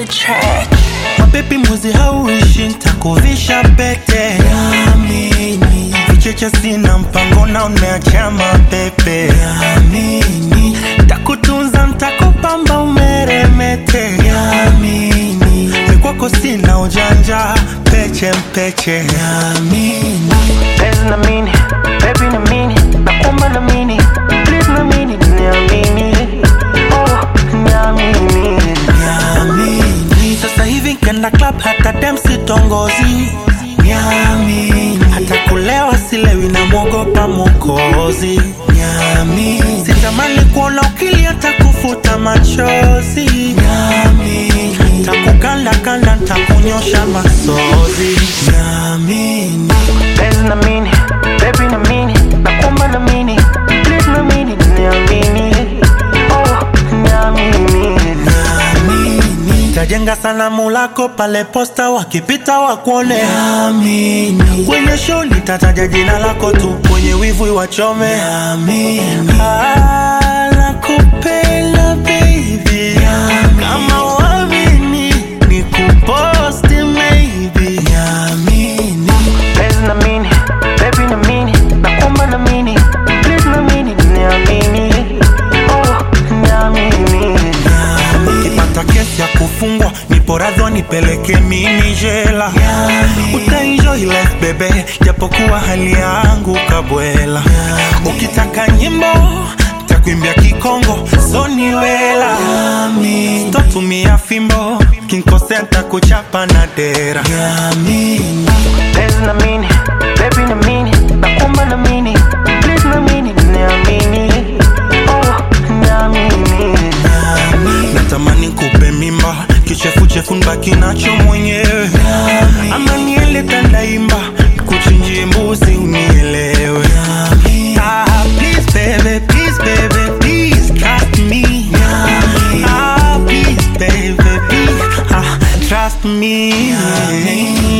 the track. mapepi mwezi hauishi ntakuvisha pete Amini. vicheche sina mpango na umeacha mapepe Amini. takutunza ntakupamba umeremete Amini. mikwako sina ujanja peche mpeche Amini. Penzi na mini, baby na mini, nakuomba na mini, please na mini, niamini, oh, niamini. Niamini. Sasa hivi nkenda club hata dem sitongozi Niamini. Hata kulewa silewi na mwogopa mokozi Niamini. Sitamani kuona ukilia takufuta machozi Niamini. Takukanda kanda ntakunyosha masozi Niamini. Penzi na mini, baby na mini, nakuomba na mini, please na mini, niamini, oh, niamini. Amini. Tajenga sanamu lako pale posta wakipita wakuone Amini. Kwenye show nitataja jina lako tu kwenye wivu wachome Amini. Ah, nakupenda baby kama wamini ni kuposti maybe Amini. Penzi na mini, baby na mini, nakuomba na mini, please na mini, niamini, oh, niamini. ukipata kesi ya kufungwa nipo radho nipeleke mini jela utaenjoy life bebe japokuwa hali yangu kabwela ukitaka nyimbo takuimbia kikongo soniwela totumia fimbo kinkosea ntakuchapa na dera Penzi na mini, baby na mini, nakuomba na mini, please na mini, niamini, oh, niamini. natamani kupe mimba kichefuchefu nbaki nacho mwenyewe ama niele tandaimba kuchinjie mbuzi unielewe Ah, please baby, please baby, please trust me. Ah, please baby, please, ah, trust me.